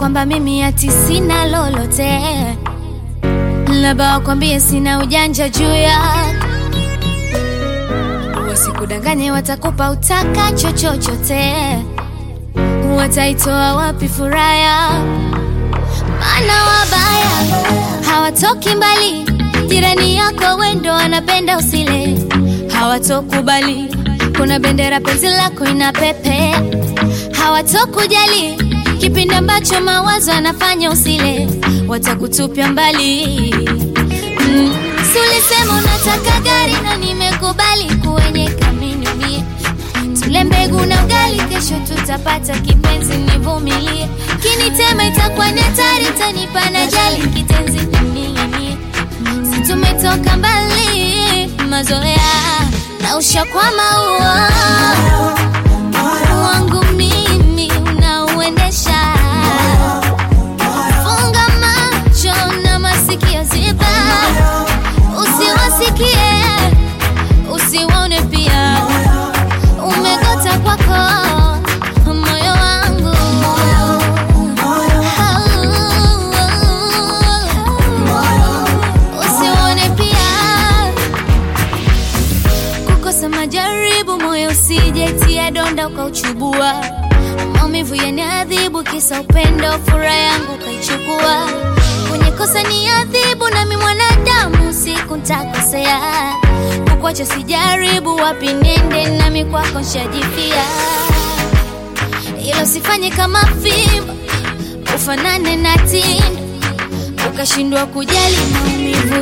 kwamba mimi ati sina lolote, labda wakwambie sina ujanja juu ya wasikudanganye, watakupa utakacho chochote, wataitoa wapi furaha ya maana wabaya hawatoki mbali, jirani yako wendo anapenda usile, hawatokubali kuna bendera penzi lako ina pepe, hawatokujali kipindi ambacho mawazo anafanya usile, watakutupia mbali. Mm. Si ulisema unataka gari na nimekubali kuenyeka minimie tule mbegu na ugali, kesho tutapata kipenzi, nivumilie. Kinitema itakuwa ni hatari, tanipa na jali kitenzi ning'inie. Si tumetoka mbali, mazoea na ushakwama uo wangu mimi unauendesha. Funga macho na masikio ziba, usiwasikie usiwaone pia umegota kwako moyo wangu usione pia kukosa majaribu moyo usijetia donda ukauchubua maumivu yaniadhibu kisa upendo furaha yangu ukaichukua kwenye kosa ni adhibu nami mwanadamu siku ntakosea kukwacha sijaribu wapi nende nami kwako nshajipia ila usifanye kama fimbo ufanane na tindo ukashindwa kujali maumivu